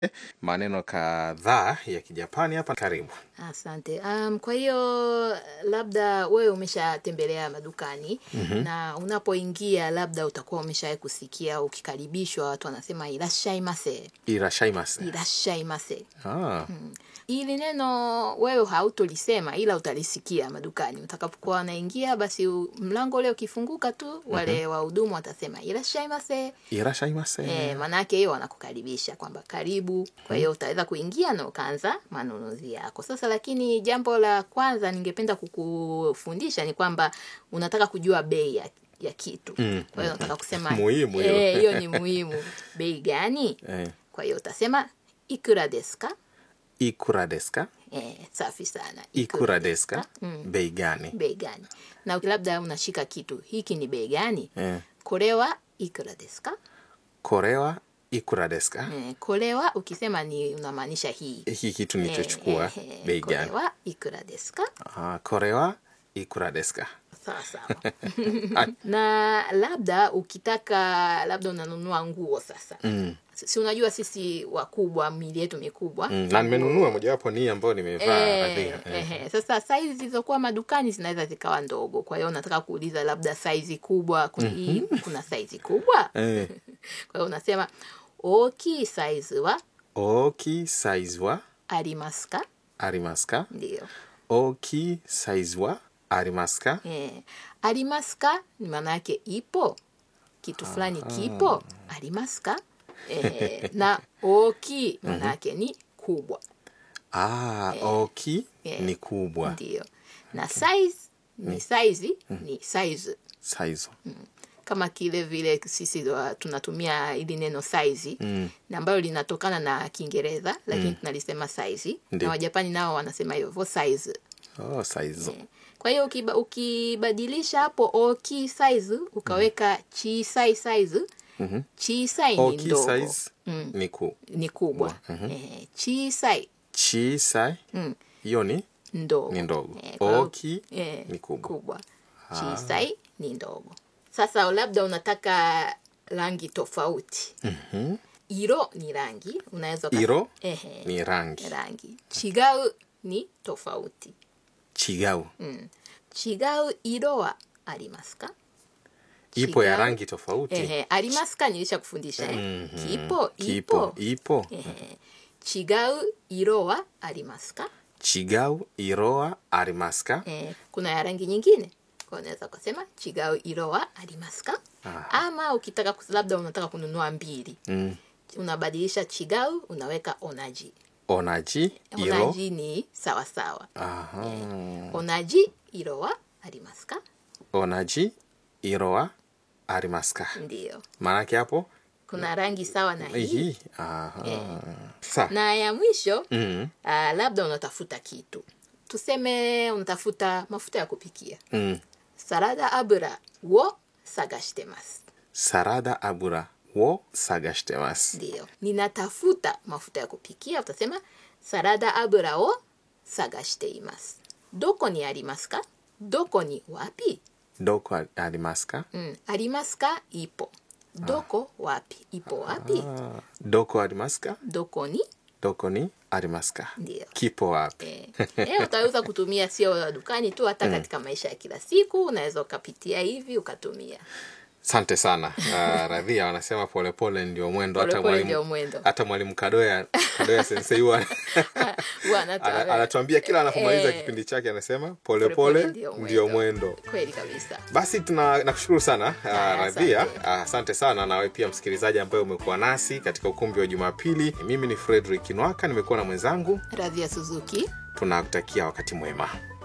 maneno kadhaa ya Kijapani hapa. Karibu. Asante. Um, kwa hiyo labda wewe umeshatembelea madukani na unapoingia labda utakuwa umeshawahi kusikia ukikaribishwa watu wanasema irashaimase, Irashaimasu. irashaimase. Ah, Hili neno wewe hautolisema ila utalisikia madukani utakapokuwa wanaingia, basi u- mlango ule ukifunguka tu wale wahudumu watasema irashaimase. irashaimasu. Eh, maanake hiyo wanakukaribisha kwamba karibu. Kwa hiyo utaweza kuingia na ukaanza manunuzi yako. Sasa lakini jambo la kwanza ningependa kukufundisha ni kwamba unataka kujua bei ya, ya kitu. Mm, Kwa hiyo unataka kusema Muhimu hiyo. eh, hiyo ni muhimu. Bei gani? Eh, Kwa hiyo utasema ikura desu ka? ikura desu ka? Eh, safi sana. Ikura desu ka? Mm. Bei gani? Bei gani? Na labda unashika kitu, hiki ni bei gani? Eh, Kore wa ikura desu ka? kore wa ikura desu ka? Eh, kore wa ukisema ni unamaanisha hii. Hiki kitu nilichochukua Eh, eh, bei kore gani? wa ikura desu ka? Ah, kore wa ikura desu ka? Sawa sawa. na labda ukitaka labda unanunua nguo sasa Mm. si unajua sisi wakubwa mili yetu mikubwa Mm, na nimenunua mojawapo ni hii ambayo nimevaa Eh, Radhia. Eh. ehe. Sasa saizi zilizokuwa madukani zinaweza zikawa ndogo, kwa hiyo unataka kuuliza labda saizi kubwa kuna, hii, kuna saizi kubwa Eh. kwa hiyo unasema oki saizi wa Oki size wa arimasu ka? arimasu ka? Ndio. Oki size wa arimasu ka? Eh, arimasu ka ni maana yake ipo kitu fulani kipo arimasu ka eh, na oki maana yake ni kubwa Ah, oki Eh. ni kubwa. ndio na size ni size ni size Size. kama kile vile sisi wa, tunatumia ili neno size Mm. na ambayo linatokana na Kiingereza lakini tunalisema size Ndio. na Wajapani nao wanasema hivyo size Oh, size. Kwa hiyo ukiba, ukibadilisha hapo oki size ukaweka chisai size Mhm. chisai ni Oki ndogo size ni ku. ni kubwa eh, chisai Chisai mm, hiyo ni ndogo ni ndogo. Eh, kwa hiyo- Oki eh, ni kubwa. kubwa chisai ni ndogo. Sasa labda unataka rangi tofauti Mhm. iro ni rangi unaweza uka- Iro ehe, ni rangi. rangi chigau ni tofauti Chigau. mm. chigau iro wa arimasu ka Ipo ya Chigau. rangi tofauti. Ehe, arimasu ka nilisha kufundisha eh? Mhm. kipo Kipo. ipo Ipo. Ehe. chigau iro wa arimasu ka Chigau iro wa arimasu ka? eh, kuna ya rangi nyingine kwa hiyo unaweza kusema chigau iro wa arimasu ka Aha. ama ukitaka kus- labda unataka kununua mbili Mm. unabadilisha chigau unaweka onaji Onaji iro. onaji ni sawasawa Aha. onaji iro wa arimasu ka Onaji iro wa arimasu ka? ndio Maanake hapo kuna rangi sawa na hii hii. Aha. Sa. na ya mwisho Mm. Ah, labda unatafuta kitu tuseme unatafuta mafuta ya kupikia Mm. sarada abura wo sagashitemasu Sarada abura wo sagashitemasu. ndio ninatafuta mafuta ya kupikia utasema sarada abura wo sagashiteimasu doko ni arimasu ka doko ni wapi Doko a- arimasu ka? mm, arimasu ka ipo doko wapi ipo wapi Ah. Doko arimasu ka? doko ni Doko ni arimasu ka? ndio Kipo wapi? Eh, eh, utaweza kutumia sio dukani tu hata katika maisha ya kila siku unaweza ukapitia hivi ukatumia Asante sana. Uh, Radhia wanasema polepole ndio mwendo. Hata Polepole ndio mwalimu mwendo. hata mwalimu Kadoya Kadoya sensei huwa Huwa anatoa- ana- anatuambia kila anapomaliza Eh, kipindi chake anasema polepole polepole ndio ndio mwendo. mwendo. kweli kabisa Basi tuna nakushukuru sana uh, Haya, Radhia. asante. Ah, Asante sana nawe pia msikilizaji ambaye umekuwa nasi katika ukumbi wa Jumapili. Mimi ni Frederick Nwaka, nimekuwa na mwenzangu. radhia suzuki Tunakutakia wakati mwema.